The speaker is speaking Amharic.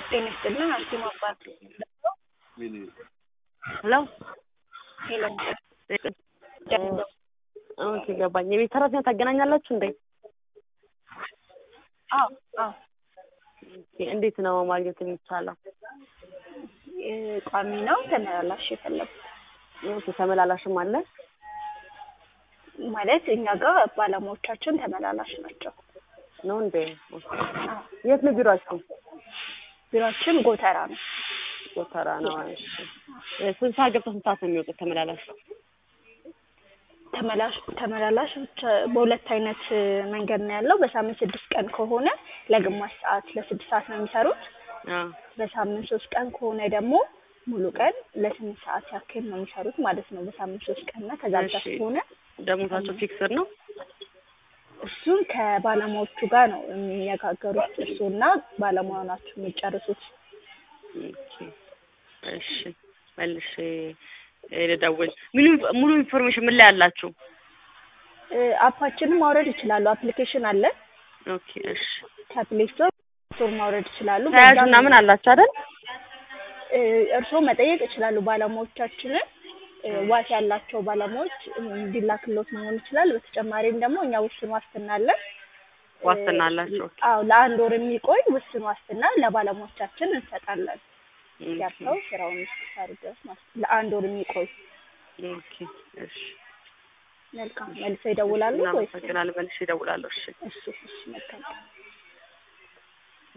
ጤና ይስጥልን አርሴማ እባላለሁ። ሄሎ ሄሎ ኦኬ ገባኝ። የቤት ሰራተኛ ታገናኛላችሁ እንዴ? አዎ አዎ ኦኬ፣ እንዴት ነው ማግኘት የሚቻለው? እ ቋሚ ነው ተመላላሽ የፈለጉት ኦኬ፣ ተመላላሽም አለ? ማለት እኛ ጋር ባለሙያዎቻችን ተመላላሽ ናቸው። ነው እንዴ? ኦኬ። አዎ የት ነው ቢሯችሁ? ቢሯችን ጎተራ ነው። ጎተራ ነው። እሺ። እ ስንት ሰዓት ገብተው ስንት ሰዓት ነው የሚወጡት ተመላላሽ? ተመላሽ ተመላላሽ ብቻ በሁለት አይነት እ መንገድ ነው ያለው። በሳምንት ስድስት ቀን ከሆነ ለግማሽ ሰዓት ለስድስት ሰዓት ነው የሚሰሩት። አዎ በሳምንት ሶስት ቀን ከሆነ ደግሞ ሙሉ ቀን ለስምንት ሰዓት ያክል ነው የሚሰሩት ማለት ነው። በሳምንት ሶስት ቀን እና ከዛ በታች እሺ። ከሆነ ደሞዛቸው ፊክስድ ነው? እሱን ከባለሙያዎቹ ጋር ነው የሚነጋገሩት። እርሱና ባለሙያው ናቸው የሚጨርሱት። ኦኬ። እሺ መልሼ እ ልደውል። ሙሉ ሙሉ ኢንፎርሜሽን ምን ላይ አላችሁ? እ አፓችንን ማውረድ ይችላሉ። አፕሊኬሽን አለ ኦኬ እሺ። ከፕሌይ ስቶር ስቶር ማውረድ ይችላሉ። ተያዥ በዛም ምናምን አላችሁ አይደል? እ እርስዎ መጠየቅ ይችላሉ ባለሙያዎቻችንን እ ዋስ ያላቸው ባለሙያዎች እንዲላክሎት መሆን ይችላል። በተጨማሪም ደግሞ እኛ ውስን ዋስትና አለን። ዋስትና አላችሁ? ኦኬ። አዎ ለአንድ ወር የሚቆይ ውስን ዋስትና ለባለሙያዎቻችን እንሰጣለን። ኦኬ። ገብተው ስራውን እስኪሰሩ ድረስ ማለት ነው። ለአንድ ወር የሚቆይ ኦኬ እሺ። መልካም መልሰው ይደውላሉ ወይስ? እናመሰግናለን። መልሼ እደውላለሁ። እሺ። እሺ እሺ መልካም